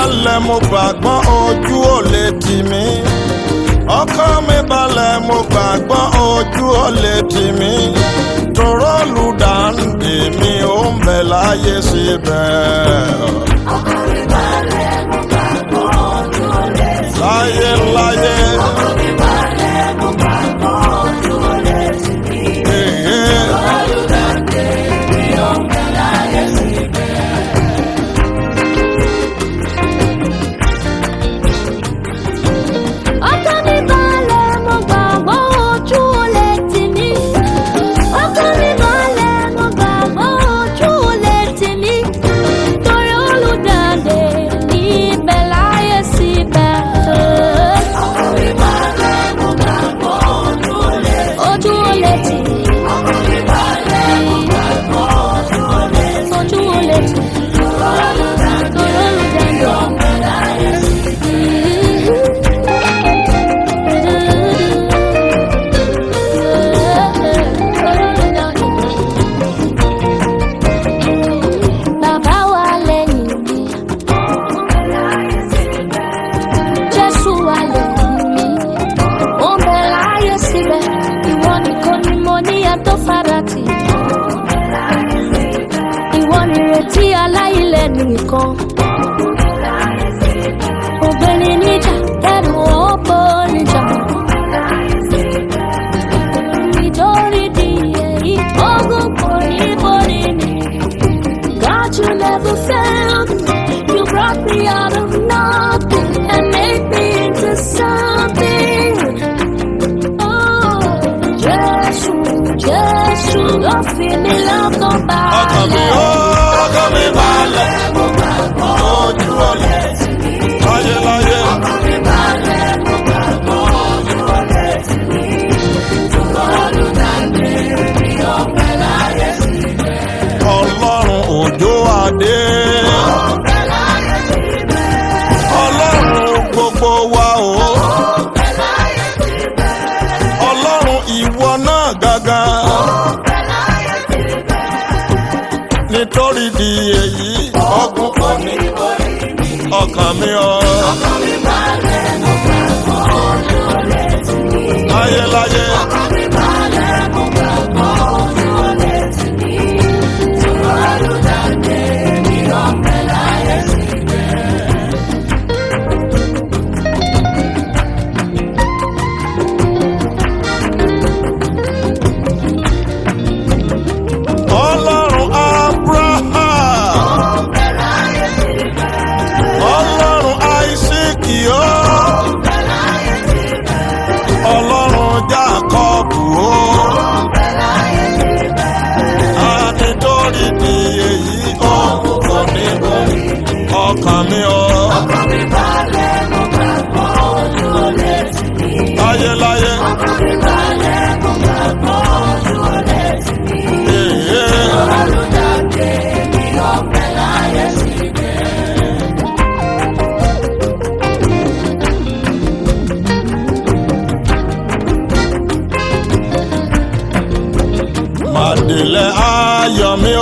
balẹ̀ mo gbàgbọ́ ojú ò lè tì mí. ọkàn mi balẹ̀ mo gbàgbọ́ ojú ò lè tì mí. tòró olùdáǹdè mi ò ń bẹ láyé síbẹ̀. ọkàn mi balẹ̀ mo gbàgbọ́ ojú ò lè tì mí. láyé láyé. ọkàn mi balẹ̀ mo gbàgbọ́ ojú ò lè tì mí. Èé. olùdáǹdè mi ò ń bẹ láyé síbẹ̀. ọkàn mi balẹ̀ mo gbàgbọ́ ojú ò lè tì mí. ọkàn mi balẹ̀ mo gbàgbọ́ ojú ò lè tì mí. torí olùdáǹdè ní ibẹ̀ láyé síbẹ̀. ọkàn mi balẹ̀ mo gbàgbọ́ ojú ò lè tì mí. ojú ò lè tì mí. ọkàn mi balẹ̀ mo gbàgbọ́ ojú ò lè tì mí. ojú ò lè tì mí. olùdáǹdè mi ò ń bẹ láyé síbẹ̀. Bàbá wa lẹ́yìn mi, Jésù wa lẹ́yìn mi, ó ń bẹ láyé síbẹ̀, ìwọ nìkan ni mo ní ẹ̀tọ́ farati. Ìwọ nìrètí aláìlẹ̀ nìkan. Ògbéni níjà, ẹ̀rù ọ̀pọ̀ níjà. Nítorí di èyí, ogun kò ní borí mi. God, you never failed me. You brought me out of nothing and made me into something. Oh, Jesus, Jesus, ló fi mí lọ́kàn ọkàn mi balẹ̀. ó ọkàn mi balẹ̀ mo gbàgbọ́ ojú ò lè tì mí. láyé láyé. ọkàn mi balẹ̀ mo gbàgbọ́ ojú ò lè tì mí. olùdáǹdè mi ò ń bẹ láyé síbẹ̀. ọlọ́run òjò adé. ó ń bẹ láyé síbẹ̀. ọlọ́run gbogbo wa o. ó ń bẹ láyé síbẹ̀. ọlọ́run ìwọ náà gàgà. ó ń bẹ láyé síbẹ̀. nítorí di èyí ọgùn kò ní orí mi ọkàn mi ọ. ọkàn mi balẹ̀ mo gbàgbọ́ ojú ò lè tì mí. láyé láyé. ọkàn mi balẹ̀ mo gbàgbọ́ ojú ò lè tì mí. olùdáǹdè mi ò ń bẹ láyé síbẹ̀. ọlọ́run abraham. ọlọ́run isaac o. ọlọ́run jacob o. a nítorí di èyí ọ̀hún kò ní borí ọkàn mi ọ. ọkàn mi balẹ̀ mo gbàgbọ́ ojú ò lè tì mí. láyé láyé. ọkàn mi balẹ̀ mo gbàgbọ́ ojú ò lè tì mí. Èé. olùdáǹdè mi ò ń bẹ láyé síbẹ̀. Màdìlẹ̀ ayọ̀ mi